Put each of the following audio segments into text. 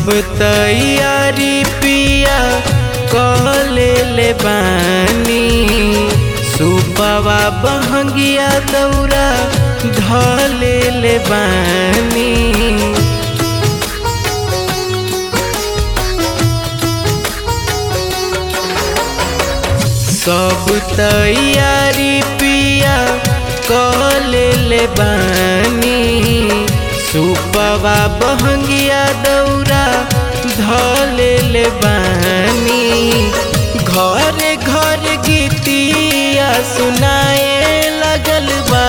सब तैयारी पिया कले ले बानी सुपवा बहंगिया दौरा धले ले बानी सब तैयारी पिया कले ले बानी सुपवा बहंगिया दौरा धले ले बानी घरे घर गीतिया सुनाए लगल बा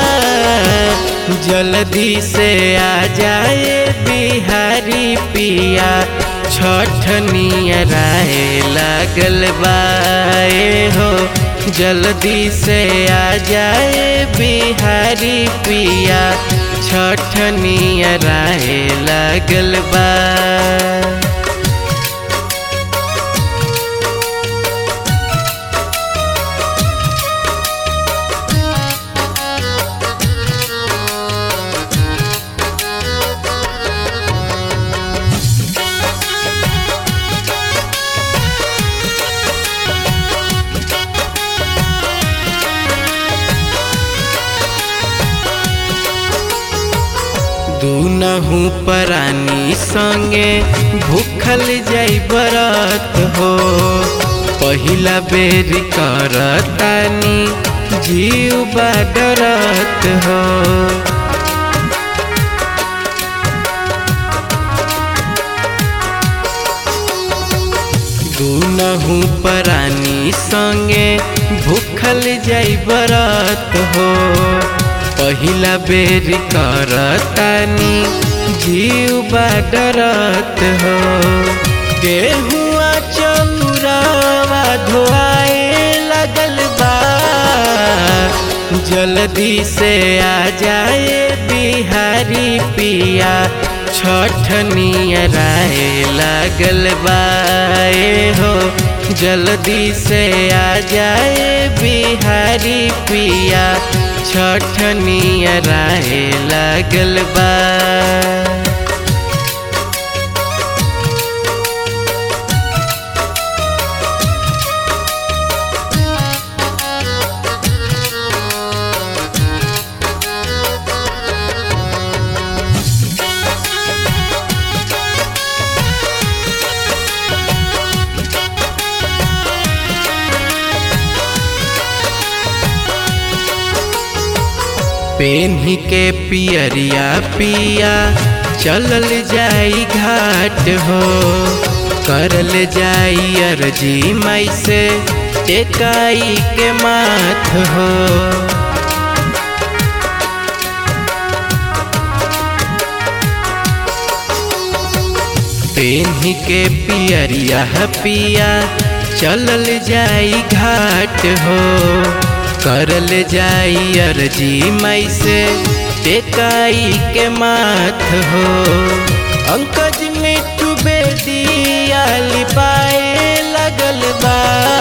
जल्दी से आ जाए बिहारी पिया छठ नियराए लागल बाए हो जल्दी से आ जाए बिहारी पिया छठ नियराए लागल बा दूनहू परानी संगे भूखल जाई बरत हो पहिला बेर करतानी जीव बाडरत हो दूनहू परानी संगे भूखल जाई बरत हो पहिला बेर करतानी जीव बाडरत हो गेहुआ चौरावा धोआए लगल बा जल्दी से आ जाए बिहारी पिया छठ नियराए लागल बाए हो जल्दी से आ जाए बिहारी पिया छठ नियराए लागल बा पेन्ही के पियरिया पिया चलल जाई घाट हो करल जाई अर्जी माई से टेकाई के माथ हो पेन्ही के पियरिया पिया चलल जाई घाट हो करल जाई अर्जी माई से टेकाई के माथ हो अंकज मिठू बेदिया लिपाए लगल बा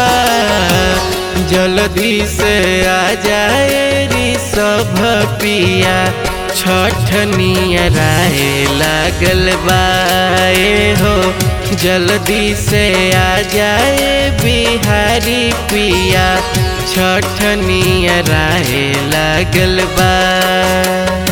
जल्दी से आ जाए री सब पिया छठ नियराए लागल बाए हो जल्दी से आ जाए बिहारी पिया छठ नियराए लागल बा